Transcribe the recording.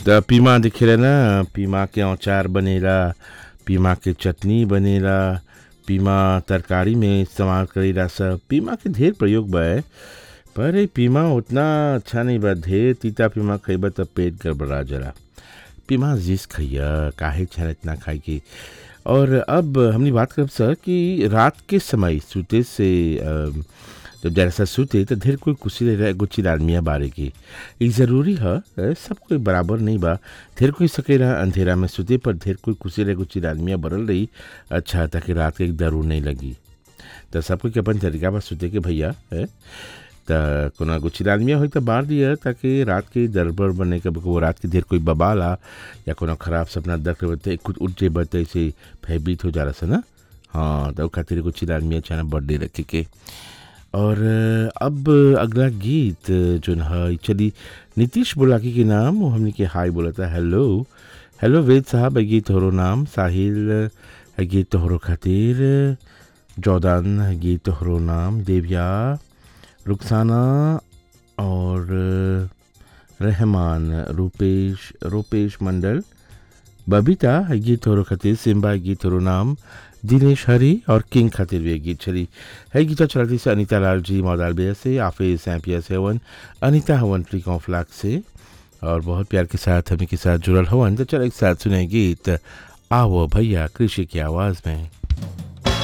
त पीमा दिखेला ना पीमा के अचार बनेला पीमा के चटनी बनेला पीमा तरकारी में इस्तेमाल करेला सब पीमा के ढेर प्रयोग बा पर ए पीमा उतना अच्छा नहीं बा ढेर तीता पीमा खइबा त पेट गड़बड़ा जला पीमा जिस खइया काहे छा इतना खाए के और अब हमने बात करब सर कि रात के समय सूते से अ, जब जैसा सूते तो ढेर कोई कुछ रह एगो चिरालमिया बारे की ई जरूरी है अ, सब कोई बराबर नहीं बा ढेर कोई सकेला अंधेरा में सूते पर ढेर कोई कुछ रह एगो चिरालमिया बरल रही अच्छा ताकि रात के एक दरू नहीं लगी तो सब कोई के अपन तरीका बा सूते के भैया है त कोनो एगो चिरालमिया होई त बार दिया ताकि रात के दरबर बने के वो रात के देर कोई बबाला या कोनो खराब सपना देख रहे होते कुछ उठ जे बते से भयभीत हो जा रहा से ना हाँ तो खातिर एगो चिरालमिया चाहे बर्थडे रखे के और अ, अब अगला गीत जो है चली नीतीश बुलाकी के नाम वो हमने के हाय बोला था हेलो हेलो वेद साहब ये गीत तोहरो नाम साहिल है गीत तोहरो खातिर जौदान है गीत तोहरो नाम देविया रुखसाना और रहमान रूपेश रूपेश मंडल बबीता है गीत तोहरो खातिर सिम्बा है गीत तोहरो नाम दिनेश हरी और किंग खातिर भी एक गीत चली है गीत चलाती से अनीता लाल जी मौदाल बेया से आफिज सैम्पिया से हवन अनीता हवन ट्री कॉन्फ्लाक से और बहुत प्यार के साथ हमें के साथ जुड़ल हवन तो चल एक साथ सुने गीत आओ भैया कृषि की आवाज़ में